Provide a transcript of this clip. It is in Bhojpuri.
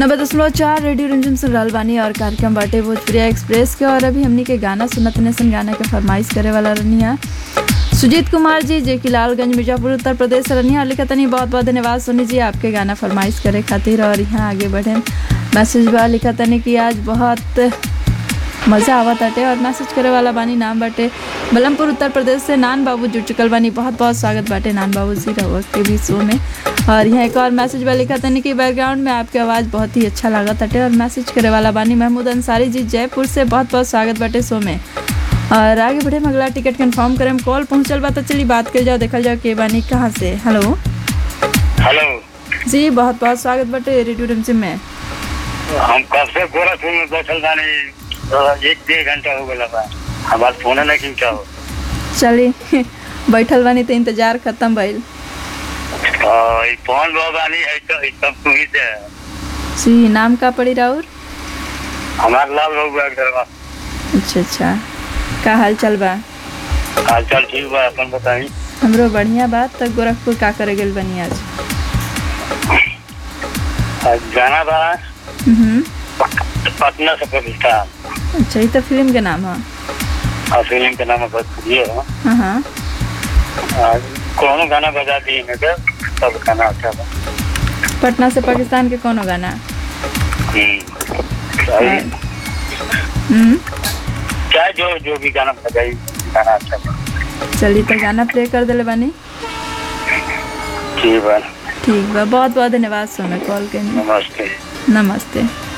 नब्बे दशमलव चार रेडियो रंजन सुन रहल बानी और कार्यक्रम बाटे भोजपुरिया एक्सप्रेस के और अभी हमनी के गाना सुनत सन गाना के फरमाइश करे वाला रनिया सुजीत कुमार जी जे कि लालगंज मिर्जापुर उत्तर प्रदेश से रनिया और लिखा तनी बहुत बहुत धन्यवाद सोनी जी आपके गाना फरमाइश करे खातिर और यहाँ आगे बढ़े मैसेज बा लिखा तनी कि आज बहुत मज़ा आवत आटे और मैसेज करे वाला बानी नाम बाटे बलमपुर उत्तर प्रदेश से नान बाबू जुड़ चुकल बानी बहुत बहुत स्वागत बाटे नान बाबू जी रहुआ के भी शो में और यहाँ एक और मैसेज बा लिखा तनी कि बैकग्राउंड में आपकी आवाज़ बहुत ही अच्छा लागत आटे और मैसेज करे वाला बानी महमूद अंसारी जी जयपुर से बहुत बहुत स्वागत बाटे शो में और आगे बढ़े हम अगला टिकट कंफर्म करें कॉल पहुँचल बा तो चलिए बात कर जाओ देखल जाओ के बानी कहाँ से हेलो हेलो जी बहुत बहुत स्वागत बाटे रेडियो रमसिम में हम कब से गोरखपुर में बैठल बानी तो एक डेढ़ घंटा हो गया बा हमार फोन नहीं क्या हो चलिए बैठल बानी तो इंतजार खत्म भइल और ई फोन बा बानी है तो ई सब तू ही से है। जी नाम का पड़ी राउर हमार लाल बाबू एक बा अच्छा अच्छा का हाल चल बा हाल चाल ठीक बा अपन बताई हमरो बढ़िया बात तक गोरखपुर का करे गेल बनी आज आज गाना बा हम्म, पटना से पाकिस्तान अच्छा ये तो फिल्म के नाम है और फिल्म के नाम भोजपुरी है हाँ हाँ आज कौन गाना बजा दिए मैं तो सब गाना अच्छा बा पटना से पाकिस्तान के कोनो गाना हम्म। सही। हम्म, चाहे जो जो भी गाना बजाई गाना अच्छा बा चलिए तो गाना प्ले कर दिले बानी ठीक बा ठीक बा बहुत बहुत धन्यवाद सोना कॉल के लिए नमस्ते नमस्ते